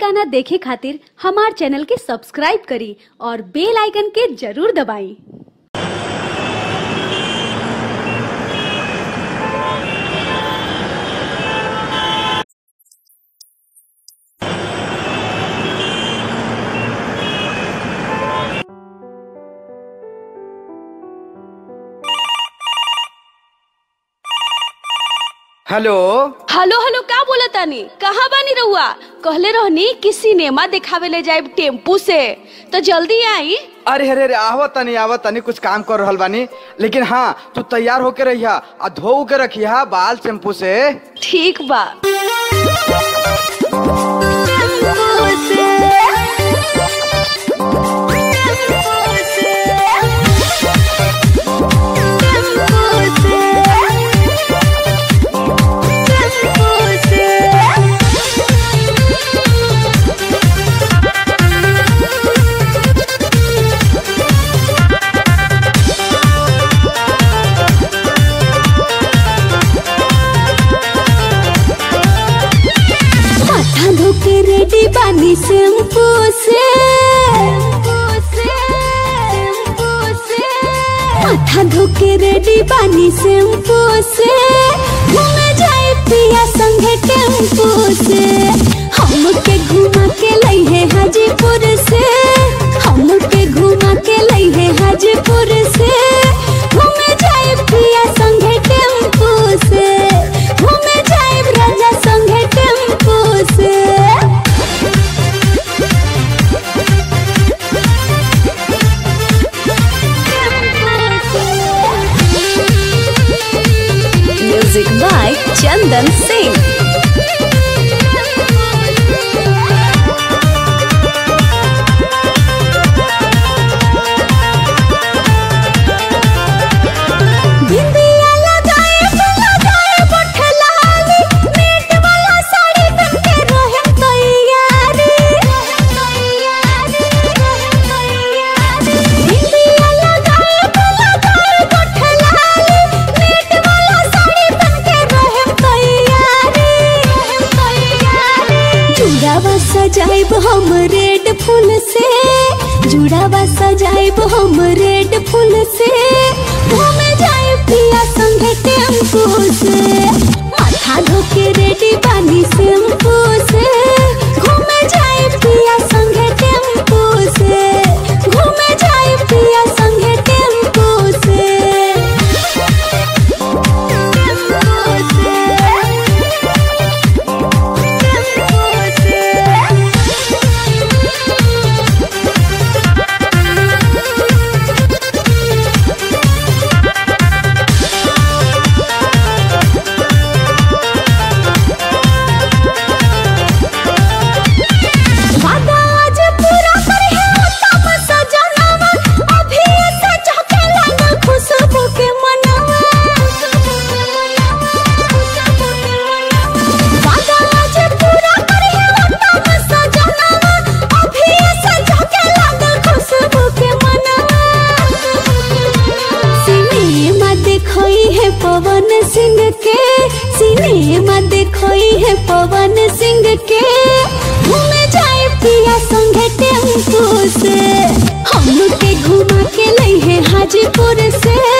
गाना देखे खातिर हमार चैनल के सब्सक्राइब करी और बेल आइकन के जरूर दबाई हेलो हेलो हेलो का बोला तानी कहाँ बानी रहुआ कहले रहनी कि सिनेमा देखावे ले जाए टेम्पू से तो जल्दी आई अरे अरे अरे आवत तनी आवत तनी कुछ काम कर रहल बानी लेकिन हाँ तू तैयार होके रहिया आ धो के रखिया बाल शैम्पू से ठीक बा माथा धोके रेडी बानी शैम्पू से माथा धोके रेडी बानी शैम्पू से घूमे जाए पिया संगे टेम्पू से हमके घुमा के लई है हाजीपुर से हमके घुमा के लई है हाजीपुर से घूमे जाए पिया संगे टेम्पू से घूमे जाए राजा संगे टेम्पू से म्यूजिक बाय चंदन सिंह बिंदिया लगाए लगाए बठे लाली नेट वाला साड़ी पहन के रहे तैयारी बिंदिया लगाए लगाए बठे लाली नेट वाला साड़ी पहन के रहे तैयारी जुड़ावा सजाइब हम रेड फूल से जुड़ावा सजाइब हम रेड फूल से घूमे जाए पिया संगे टेम्पू से माथा धोके रेडी बानी शैम्पू से घूमे जाए पिया संगे टेम्पू से घूमे जाए पिया संगे टेम्पू से वादा आज पूरा करे है उत्तम सजनवा अभी ऐसे चहके लगा खुशबू के मनवा वादा आज पूरा करे है उत्तम सजनवा अभी ऐसे चहके लगा खुशबू के मनवा सिनेमा देखोई है पवन सिंह के सिनेमा देखोई है पवन सिंह के घूमे जाए पिया संगे टेम्पू से हम के घुमा के लई है हाजीपुर से